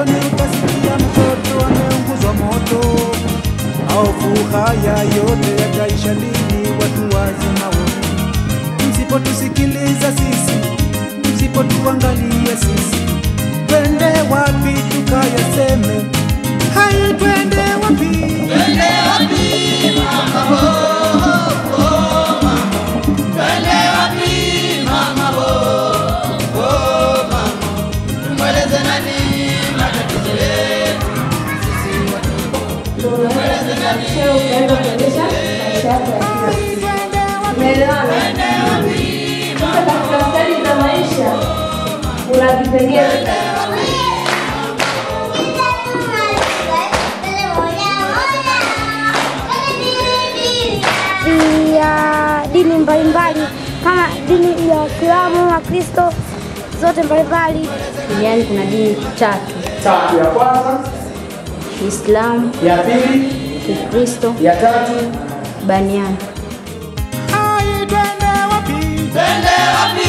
redioni utasikia mtoto ameunguzwa moto. Maovu haya yote yataisha lini? Watu wazima wote, msipotusikiliza sisi, msipotuangalia sisi, twende wapi tukayaseme? Hai, twende wapi? Cheo ukaenda kuendesha maisha yako ya kila siku. Umeelewana? Sasa katika stadi za maisha kuna vipengele ya dini mbalimbali kama dini ya Uislamu, Wakristo zote mbalimbali. Duniani kuna dini tatu: Tatu ya kwanza, Uislamu, ya pili, Ukristo, ya tatu. Baniani. Hai, twende wapi?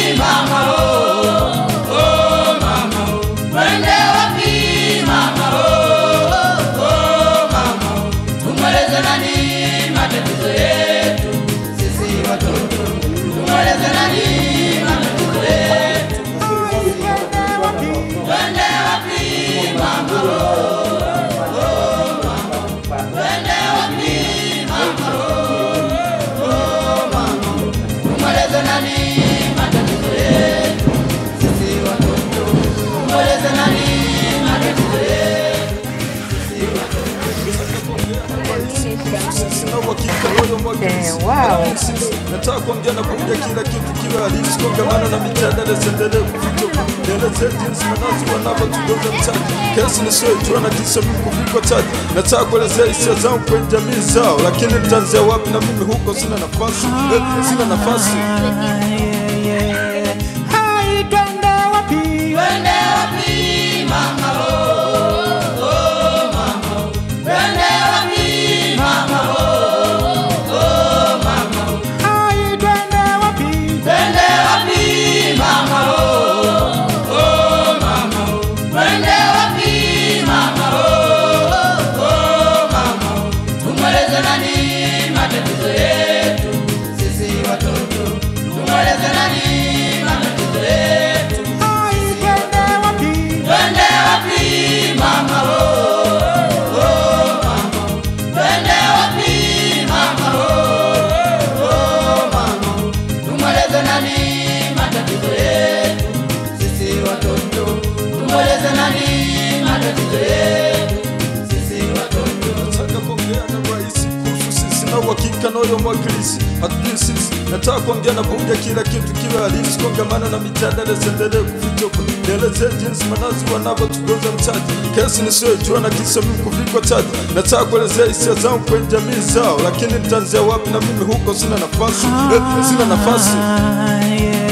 nataka kuongea na kuongea kila kitu kiwe halisi kongamano na mijadala ziendelee kuficha nielezee jinsi manazi wanavyotugoza mtaji kesi nisiyojua na kisa mimi kuvikwa taji nataka kuelezea hisia zangu kwenye jamii zao lakini nitaanzia wapi na mimi huko sina nafasi eh, sina nafasi Hai, twende wapi? Hai, twende wapi? Hai, twende wapi? nataka kuongea na rais kuhusu sisi na uhakika na huyo mwakilishi hatujui sisi nataka kuongea na bunge kila kitu kiwe halisi kongamano na mijadala ziendelee kuficha huko nielezee jinsi manazi wanavyotugoza mtaji kesi nisiyojua na kisa mimi kuvikwa taji nataka kuelezea hisia zangu kwenye jamii zao lakini nitaanzia wapi na mimi huko sina nafasi eh, sina nafasi Ah, yeah,